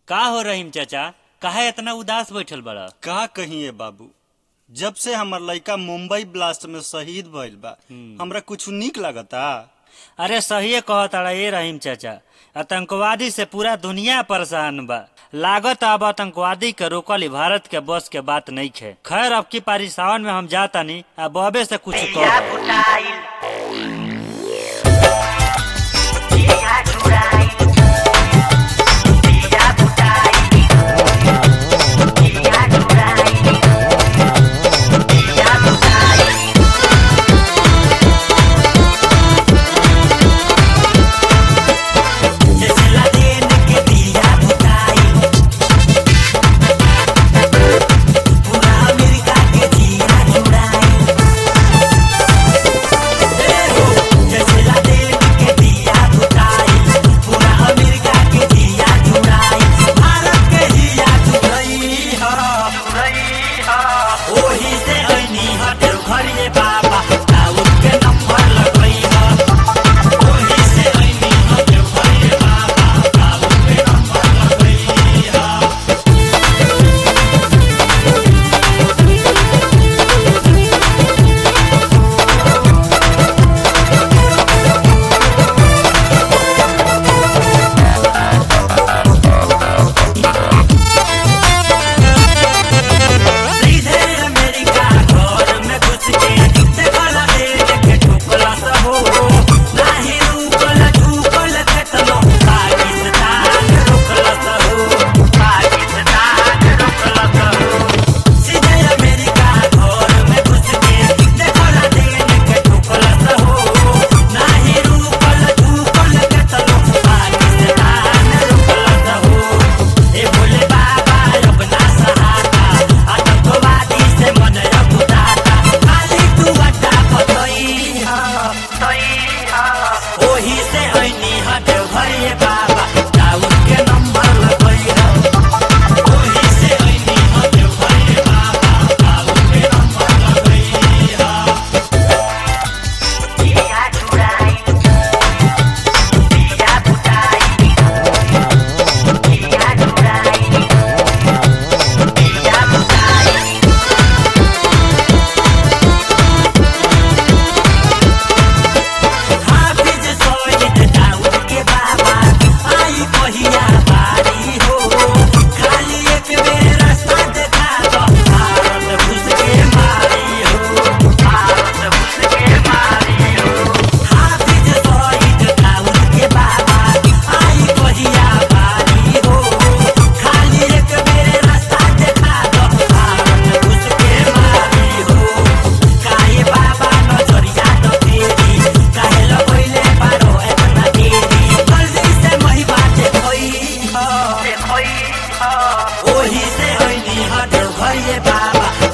का हो रहीम चाचा काहे इतना उदास बैठल बड़ा का कहिए बाबू जब से हमर लड़का मुंबई ब्लास्ट में शहीद भइल बा हमरा कुछ निक लगता अरे सहिए कहताड़ा ये रहीम चाचा आतंकवादी से पूरा दुनिया परेशान बा लागत अब आतंकवादी के रोकल ही भारत के बस के बात नहीं खे खैर अब की पारी सावन में हम जातानी अब बबे से कुछ कह ओही से ऐनी हट घरिए बाबा